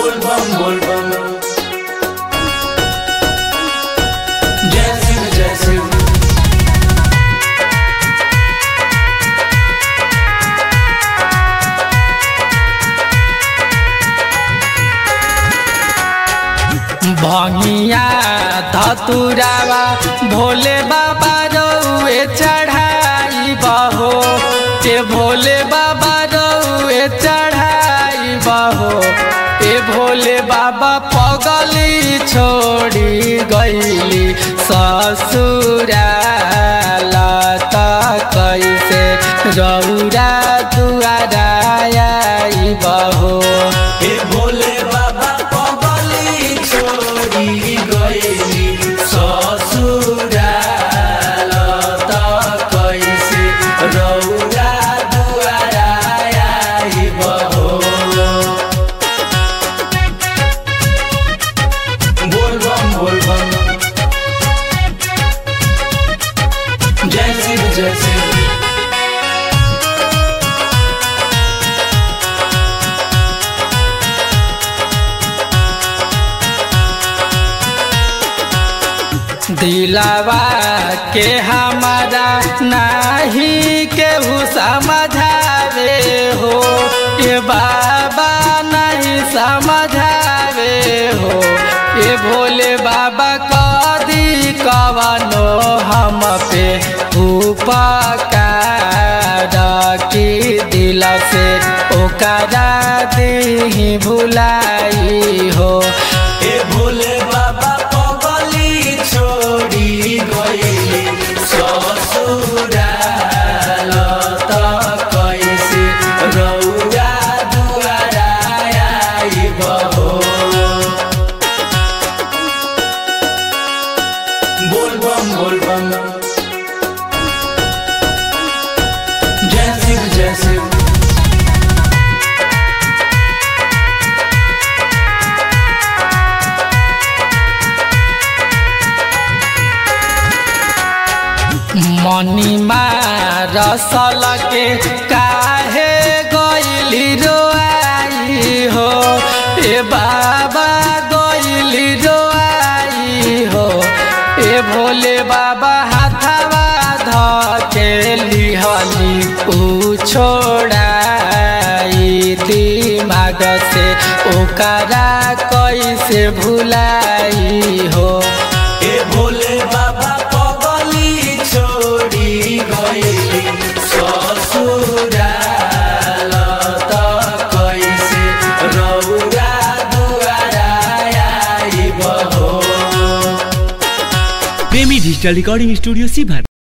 बोल बम बोल बम जय शिव जय शिव भंगिया धतुरावा भोले बाबा रउए चढ़ाई बहो ए भोले बाबा रउए चढ़ाई बहो ए भोले बाबा पगली छोड़ी गईली ससुराल त कैसे रौरा दुआरा आई बहो हे भोले बाबा पगली छोड़ी गईली ससुराल त कैसे रौरा दुआरा आइब हो बोल बम बोल बम जय शिव जय शिव दिलावा के हमारा नाही केहू समझावे हो ये बाबा नहीं समझावे हो ये भोले बाबा कदी कवनो हम पे उपकार की दिल से ओकरा दी भुलाई हो हे भोले बाबा पगली छोड़ी गईली ससुराल त कैसे रौरा दुआरा आइब हो बोल बम बोल बम जय शिव जय शिव मनीमा रसल के काहे गईली रोआई हो ए बाबा गईली रोआई हो ए भोले बाबा हाथवा धके लिहली उ छोड़ाई दिमाग से ओकरा कैसे भुलाई हो हे भोले बाबा पगली छोड़ी गईली ससुराल त कैसे रौरा दुआरा आइब हो प्रेमी डिजिटल रिकॉर्डिंग स्टूडियो सीभर